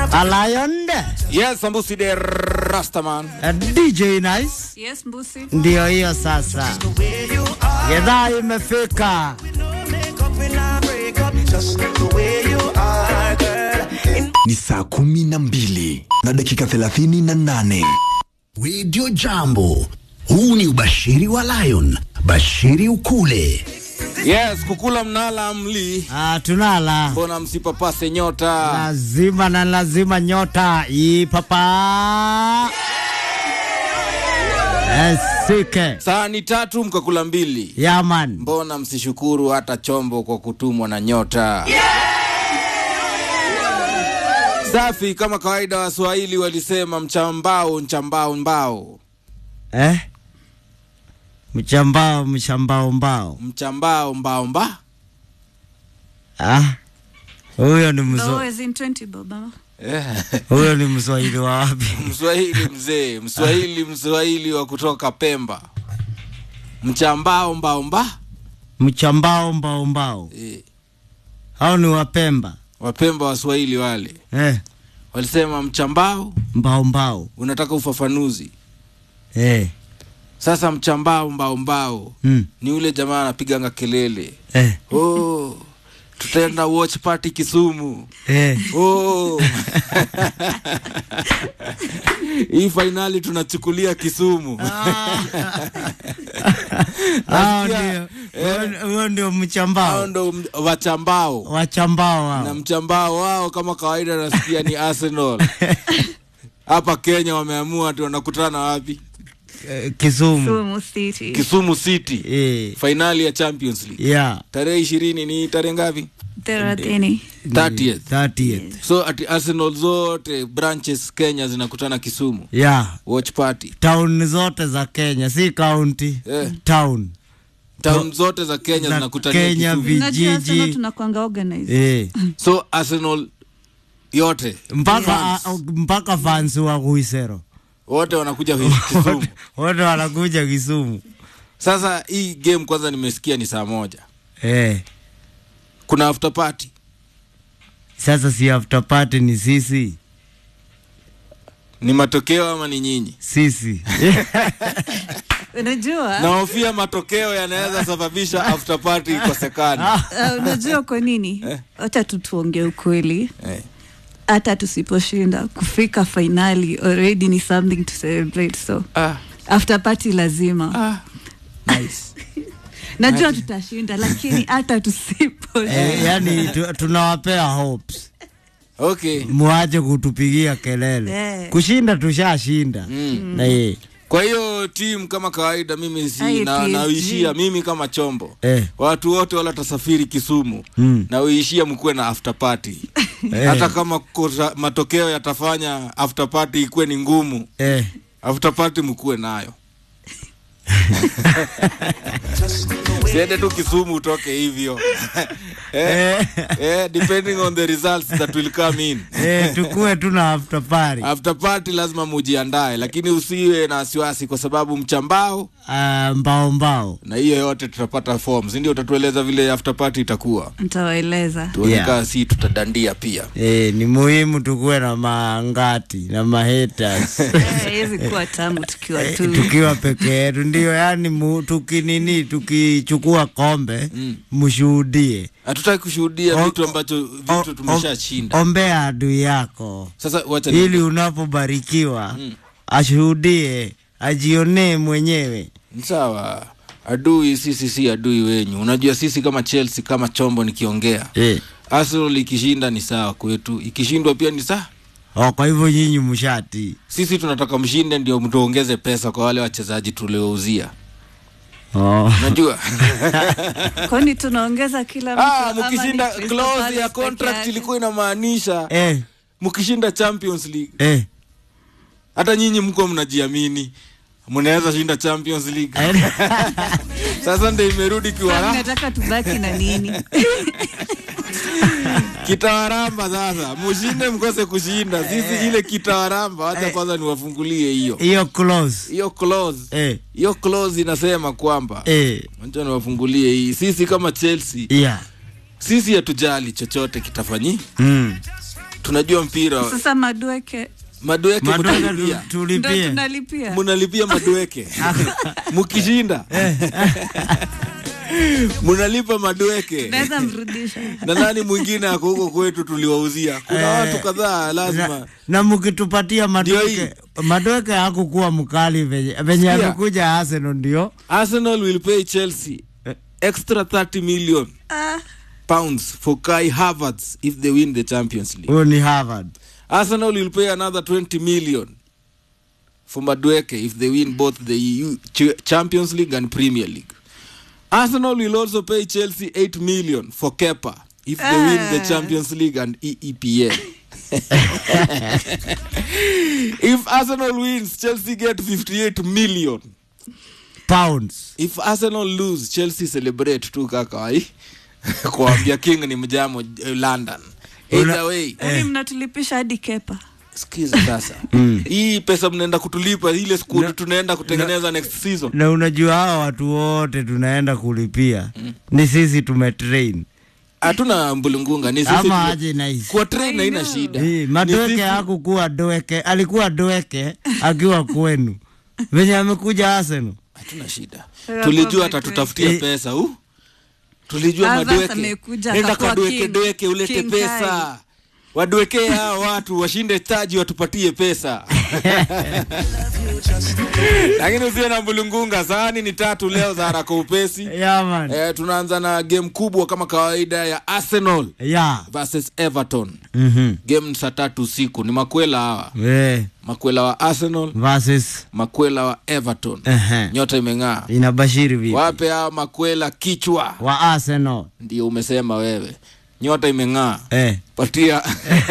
A lion Yes, Sambusi de Rastaman. a DJ Nice, Yes, Mbusi. ndio hiyo sasa. Gedhaa imefika. ni saa kumi na mbili na dakika thelathini na nane Radio Jambo. Huu ni ubashiri wa Lion. Bashiri ukule. Yes, kukula mnala mli. Ah, tunala Mbona msipapase nyota? lazima na lazima nyota ipapa esike Sahani tatu mkakula mbili. yaman Mbona msishukuru hata chombo kwa kutumwa na nyota? Safi, kama kawaida Waswahili walisema mchambao mchambao mbao, eh? mchambao mchambao mbao mchambao mbao mba. ah? huyo ni No, mzo, as in 20 baba. Eh, huyo ni mswahili wa wapi? Mswahili mzee, Mswahili Mswahili wa kutoka Pemba. Mchambao mbao mba. mchambao mbao mbao Eh, hao ni wapemba Wapemba Waswahili wale eh? walisema mchambao, mbao mbao unataka ufafanuzi. eh? Sasa mchambao mbao mbao mm. ni ule jamaa anapiganga kelele eh? oh, tutaenda watch party Kisumu eh? oh. hii fainali tunachukulia Kisumu hao Nasikia, ndio huo- huo ndio hao mchambao ndo m- wachambao wachambao na hao mchambao wao kama kawaida nasikia ni Arsenal hapa Kenya wameamua tu wanakutana wapi Eh, Kisumu Sumu City. Kisumu City eh? fainali ya Champions League yeah tarehe ishirini ni tarehe ngapi Thelathini. 30th 30th so ati Arsenal zote branches Kenya zinakutana Kisumu yeah watch party town zote za Kenya si county Eh. town town zote za Kenya Za zinakutania Kenya Kisumu vi- Unajua Vijiji. sana tunakwanga organized. eh so Arsenal yote mpaka a- mpaka fans wa Kuisero wote wanakuja Kisumu wote wanakuja Kisumu sasa hii game kwanza nimesikia ni saa moja eh kuna after party sasa si after party ni sisi ni matokeo ama ni nyinyi sisi Unajua? nahofia matokeo yanaweza sababisha after party ikosekane Uh, unajua kwa nini? Wacha tu tuongee ukweli. Eh. Hata tusiposhinda kufika finali already ni something to celebrate so ah, after party lazima. ah. nice. Najua tutashinda lakini hata tusiposhinda. eh, yani tu, tunawapea hopes okay muache kutupigia kelele Eh. kushinda tushashinda mm. na ye kwa hiyo timu kama kawaida mimi si Ai, na, PSG. nauishia mimi kama chombo eh, watu wote wala tasafiri Kisumu mm, na uishia mkuwe na after party eh, hata kama kosa, matokeo yatafanya after party ikuwe ni ngumu eh, after party mkuwe nayo siende tu Kisumu utoke hivyo eh, eh, depending on the results that will come in eh, tukue tuna after party after party lazima mujiandae lakini usiwe na wasiwasi kwa sababu mchambao uh, mbao mbao na hiyo yote tutapata forms ndio utatueleza vile after party itakuwa Nitawaeleza. tuonekaa Yeah. si tutadandia pia eh, ni muhimu tukuwe na mangati na mahaters Eh, Haiwezi kuwa tamu tukiwa Eh, tu. tukiwa peke yetu ndio yani mu, tukinini tukichukua kombe Mm. mshuhudie hatutaki kushuhudia O- vitu ambacho O- vitu o- tumeshashinda ombea adui yako sasa wacha ili unapobarikiwa Mm. ashuhudie ajionee mwenyewe Ni sawa adui sisi si adui wenyu unajua sisi kama chelsea kama chombo nikiongea eh. arsenal ikishinda ni sawa kwetu ikishindwa pia ni sawa oh, kwa hivyo nyinyi mshati sisi tunataka mshinde ndio mtuongeze pesa kwa wale wachezaji tuliouzia oh. unajua Kwani tunaongeza kila mtu ah, ama ni mkishinda Crystal clause Palace ya peke contract yake? ilikuwa inamaanisha eh, mkishinda champions league eh. hata nyinyi mko mnajiamini mnaweza shinda champions league sasa ndio imerudi Sasa kiwara nataka tubaki na nini? kitawaramba sasa mushinde mkose kushinda sisi ile kitawaramba wacha kwanza niwafungulie hiyo hiyo close hiyo clause eh, hiyo clause inasema kwamba eh, wacha niwafungulie hii sisi kama chelsea yeah. sisi hatujali chochote kitafanyi mm. tunajua mpira sasa madueke madueke Madueke mtalipia tu- ndo tulipie tunalipia munalipia madueke mukishinda munalipa madueke naweza mrudisha na nani mwingine ako huko kwetu tuliwauzia kuna watu kadhaa lazima na, na mkitupatia Ndio madoke madoke hakukuwa mkali venye venye Sikia. amekuja Arsenal ndio arsenal will pay chelsea extra 30 million ah, pounds for kai havertz if they win the champions league huyo ni Harvard arsenal will pay another 20 million for madueke if they win both the EU Ch- champions league and premier league arsenal will also pay chelsea 8 million for kepa if they win the Ah. champions league and eepl if arsenal wins chelsea get 58 million pounds if arsenal lose chelsea celebrate tu kakawai kuambia king ni mjamo eh, london either Una- way hivi mnatulipisha hadi kepa skiza sasa hii pesa mnaenda kutulipa ile skuli tunaenda kutengeneza next season na unajua hawa watu wote tunaenda kulipia ni sisi tumetrain hatuna mbulungunga ni sisi ama tume- aje nice kwa train haina know. shida Hii, Ni madoke sisi- hakukuwa doeke alikuwa doeke akiwa kwenu venye amekuja Arsenal hatuna shida Sasa tulijua kwa atatutafutia Eh. pesa u tulijua Havertz madweke amekuja, nenda akakuwa kadweke king. dweke ulete King pesa wadwekee hawa watu washinde taji watupatie pesa lakini usiwe na mbulungunga sahani ni tatu leo za haraka upesi yeah, man. eh, tunaanza na game kubwa kama kawaida ya arsenal yeah. versus everton mm-hmm. game ni saa tatu usiku ni makwela hawa eh, makwela wa arsenal versus makwela wa everton Ehe. nyota imeng'aa inabashiri vipi wape hawa makwela kichwa wa Arsenal ndio umesema wewe nyota imeng'aa eh. patia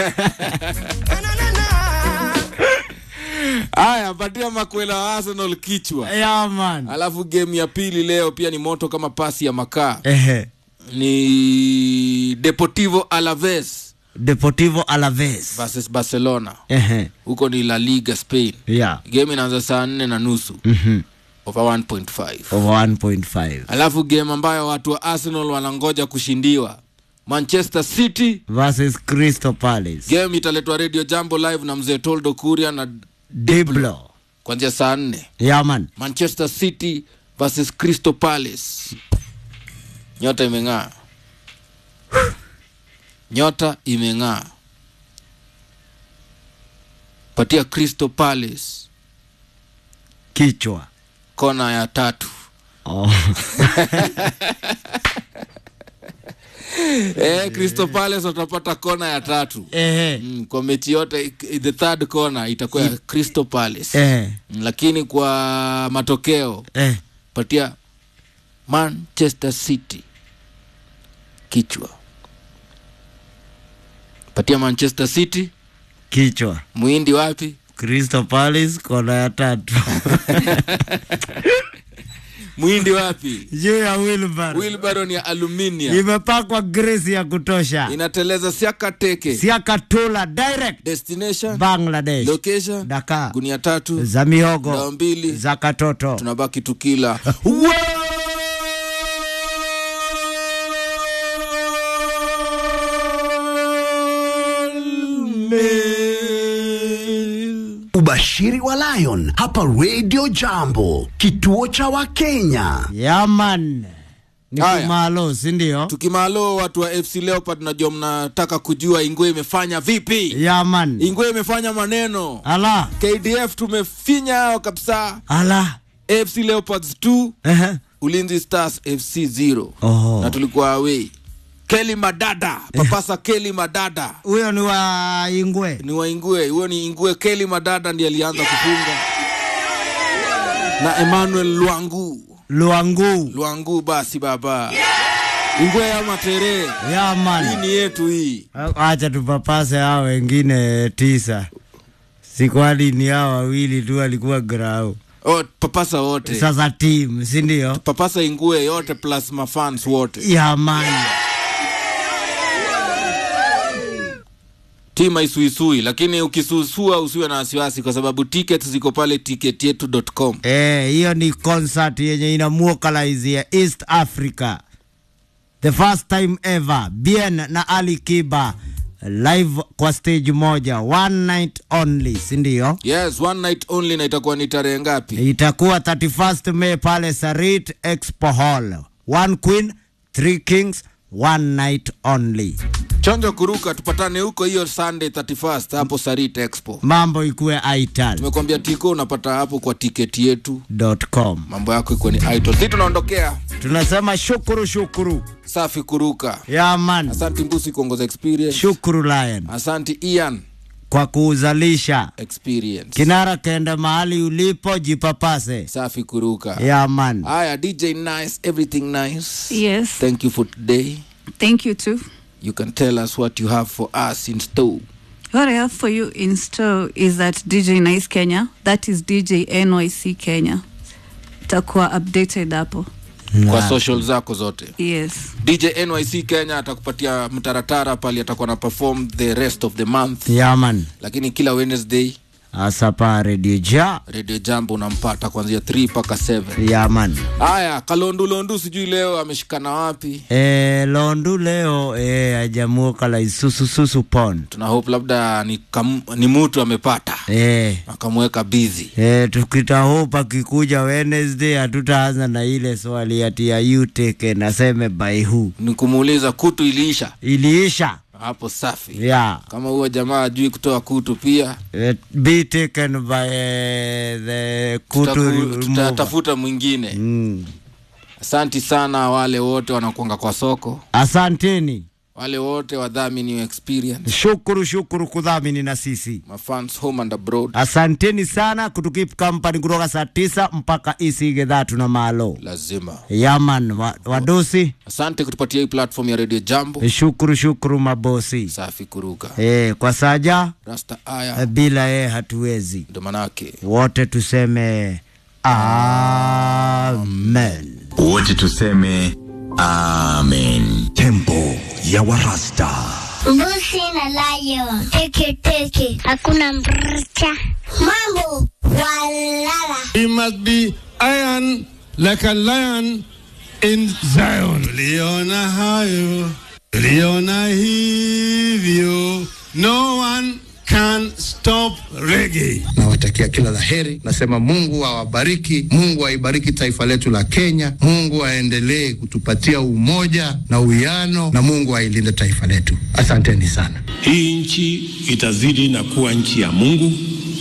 haya patia makwela wa arsenal kichwa yeah, man. alafu game ya pili leo pia ni moto kama pasi ya makaa Ehe. ni deportivo alaves Deportivo Alaves versus barcelona Ehe. huko ni la liga spain yeah. game inaanza saa nne na nusu mm-hmm. over 1.5 over 1.5 alafu game ambayo watu wa arsenal wanangoja kushindiwa manchester city versus Crystal Palace game italetwa radio jambo live na mzee toldo kuria na Diblo kuanzia saa nne yeah, man. manchester city versus crystal palace nyota imeng'aa nyota imeng'aa patia crystal palace kichwa kona ya tatu oh. eh, crystal palace watapata kona ya tatu Ehe. mm, kwa mechi yote the third corner itakuwa ya crystal palace Eh. Mm, lakini kwa matokeo Eh. patia manchester city kichwa patia manchester city kichwa mwindi wapi Crystal Palace kona ya tatu mwindi wapi juu ya Wilbar wilbaron ya aluminium imepakwa gresi ya kutosha inateleza siaka teke siakatula direct destination Bangladesh location Dakar gunia tatu za dawa mihogo mbili za katoto tunabaki tukila Ubashiri wa Lion hapa Radio Jambo, kituo cha Wakenya. yaman ni Haya. kumalo sindio tukimalo watu wa fc leopard najua mnataka kujua ingwe imefanya vipi yaman ingwe imefanya maneno ala kdf tumefinya hao kabisa ala fc leopards 2 Ehe. ulinzi stars fc 0 Oh. na tulikuwa away keli madada papasa keli madada huyo ni wa ingwe ni waingue huyo ni ingue keli madada ndiye alianza kufunga na emmanuel lwangu luangu lwangu basi baba ingwe ama tere hii yaman ni yetu hii acha tupapase hao wengine tisa sikwani ni hao wawili tu alikuwa grau oh, papasa wote sasa tim sindio papasa ingue yote plus mafans wote yaman tima isuisui lakini ukisuusua usiwe na wasiwasi kwa sababu tickets ziko pale ticketyetu.com Eh, hiyo ni concert yenye inamuokalaizia East Africa. The first time ever. Bien na Ali Kiba live kwa stage moja one night only sindio yes one night only na itakuwa ni tarehe ngapi itakuwa 31st May pale Sarit Expo Hall. One queen, three kings, one night only. chonjo kuruka tupatane huko hiyo sunday 31st hapo sarit expo Mambo ikuwe ital tumekwambia tiko unapata hapo kwa tiketi yetu com. mambo yako ikuwe ni idol si tunaondokea Tunasema shukuru shukuru. safi kuruka Ya man. asanti mbusi kuongoza experience Shukuru Lion asanti ian kwa kuuzalisha. experience Kinara kenda mahali ulipo jipapase. safi kuruka Ya man. haya dj nice everything nice Yes. thank you for today Thank you too. you can tell us what you have for us in store What I have for you in store is that DJ Nice Kenya. That is DJ NYC Kenya. Takuwa updated hapo. kwa social zako zote Yes. dj nyc kenya atakupatia mtaratara pale atakuwa na perform the rest of the month Ya man. lakini kila wednesday Asapa Radio Ja. radio jambo unampata kuanzia 3 mpaka 7 Ya man. haya kalondulondu sijui leo ameshikana wapi E, Londu leo e, ajamuka la isusu susu pon. tuna hope labda ni, kam, ni mtu amepata E, akamweka busy e, tukitahopa kikuja Wednesday hatutaanza na ile swali ati ya you take naseme by who. ni kumuuliza kutu iliisha Iliisha. hapo safi Yeah. kama huyo jamaa ajui kutoa kutu pia It be taken by eh, the kutu tutaku- remover. tutatafuta mwingine Mm. asanti sana wale wote wanakuanga kwa soko Asanteni. wale wote wadhamini wa experience Shukuru shukuru kudhamini na sisi. mafans home and abroad Asanteni sana kutukip company kutoka saa tisa mpaka isige dhatu na malo. lazima Yaman wa, wadosi. asante kutupatia hii platform ya radio jambo Shukuru shukuru mabosi. safi kuruka E, kwa saja rasta eh, aya bila yeye hatuwezi. ndo manake Wote tuseme amen. wote tuseme amen tempo ya warasta Mbusi na lion. Teke teke. Hakuna mrcha. Mambo walala. He must be iron like a lion in Zion. Liona hayo, liona hivyo. No one can stop reggae. nawatakia kila la heri. Nasema Mungu awabariki, Mungu aibariki taifa letu la Kenya, Mungu aendelee kutupatia umoja na uwiano, na Mungu ailinde taifa letu. Asanteni sana. Hii nchi itazidi na kuwa nchi ya Mungu,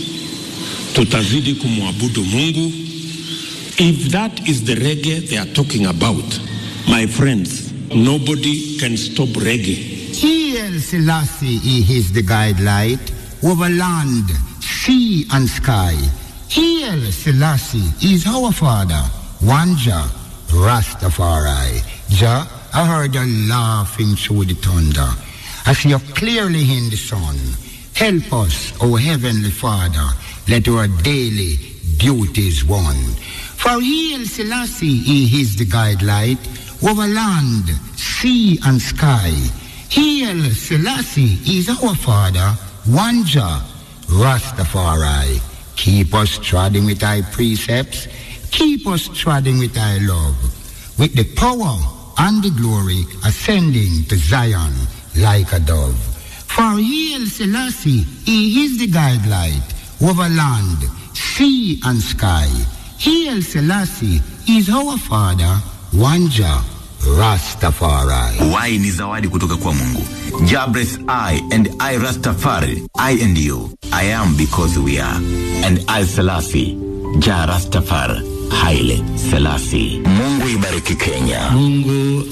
tutazidi kumwabudu Mungu. If that is the reggae they are talking about, my friends, nobody can stop reggae. He Selassie is the guidelight over land, sea and sky. He Selassie is our father, one Jah, Rastafari. Jah, I heard you laughing through the thunder. I see you clearly in the sun. Help us, O Heavenly Father, let our daily duties won. For He Selassie he is the guidelight over land, sea and sky. Hail Selassie is our father, one Jah, Rastafari. Keep us treading with thy precepts, keep us treading with thy love, with the power and the glory ascending to Zion like a dove. For Hail Selassie, he is the guidelight over land, sea and sky. Hail Selassie is our father, one Jah, Rastafari. y ni zawadi kutoka kwa mungu jabres i and i rastafari i and you i am because we are and i selasi ja rastafar haile selasi mungu ibariki kenya Mungu